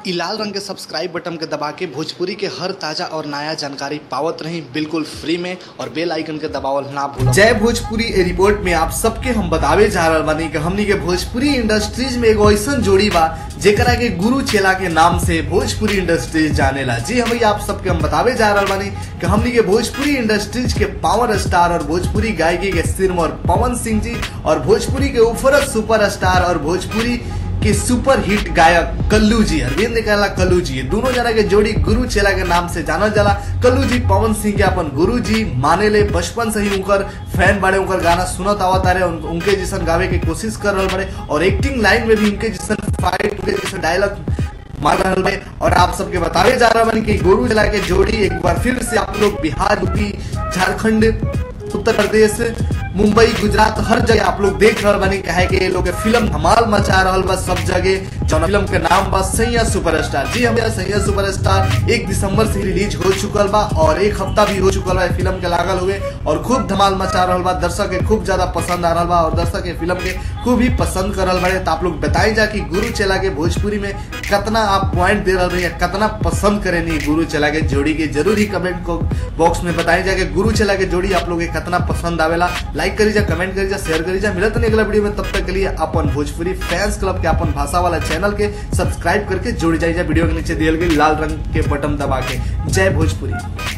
इ लाल रंग के सब्सक्राइब बटन के दबा के भोजपुरी के हर ताजा और नया जानकारी पावत रही बिल्कुल फ्री में और बेल आइकन के दबावल ना भूलम जय भोजपुरी ए रिपोर्ट में आप सबके हम बतावे जा रहल बानी कि हमनी के भोजपुरी इंडस्ट्रीज में एगो ऐसन जोड़ी बा जेकरा के गुरु चेला के नाम से भोजपुरी इंडस्ट्रीज जानेला जी हम आप सबके हम बतावे जा रहल बानी कि हमनी के भोजपुरी इंडस्ट्रीज के पावर स्टार और भोजपुरी गायकी के सिरमौर पवन सिंह जी और भोजपुरी के उफरत सुपर स्टार और भोजपुरी के सुपर हिट गायक कल्लू जी अरविंद कहला कल्लू जी ये दोनों जना के जोड़ी गुरु चेला के नाम से जानल जाला कल्लू जी पवन सिंह के अपन गुरु जी माने ले बचपन से ही उनकर फैन बड़े उनकर गाना सुनत आवत रहे उन, उनके जैसन गावे के कोशिश कर रहे बड़े और एक्टिंग लाइन में भी उनके जैसन फाइट उनके जैसन डायलॉग मार रहल बे और आप सबके बतावे जा रहा बानी कि गुरु चेला के जोड़ी एक बार फिर से आप लोग बिहार यूपी झारखंड उत्तर प्रदेश मुंबई गुजरात हर जगह आप लोग देख रहे बानी कहे कि ये लोग के फिल्म धमाल मचा रहल बा सब जगह जौन फिल्म के नाम बा सैया सुपरस्टार जी हम सैया सुपरस्टार एक दिसंबर से रिलीज हो चुकल बा और एक हफ्ता भी हो चुकल बा ये फिल्म के लागल हुए और खूब धमाल मचा रहल बा दर्शक के खूब ज्यादा पसंद आ रहल बा और दर्शक के फिल्म के खूब ही पसंद कर रहल बाड़े तो आप लोग बताई जा कि गुरु चेला के भोजपुरी में कितना आप पॉइंट दे रहे हैं कितना पसंद करें नहीं गुरु चेला के जोड़ी के जरूर ही कमेंट को बॉक्स में बताई जा कि गुरु चेला के जोड़ी आप लोग के कितना पसंद आवेला लाइक करी जा कमेंट करी जा शेयर करी जा मिलत नहीं अगला वीडियो में तब तक के लिए अपन भोजपुरी फैंस क्लब के अपन भाषा वाला चैनल के सब्सक्राइब करके जुड़ जाइए वीडियो के नीचे दियल गई लाल रंग के बटन दबा के जय भोजपुरी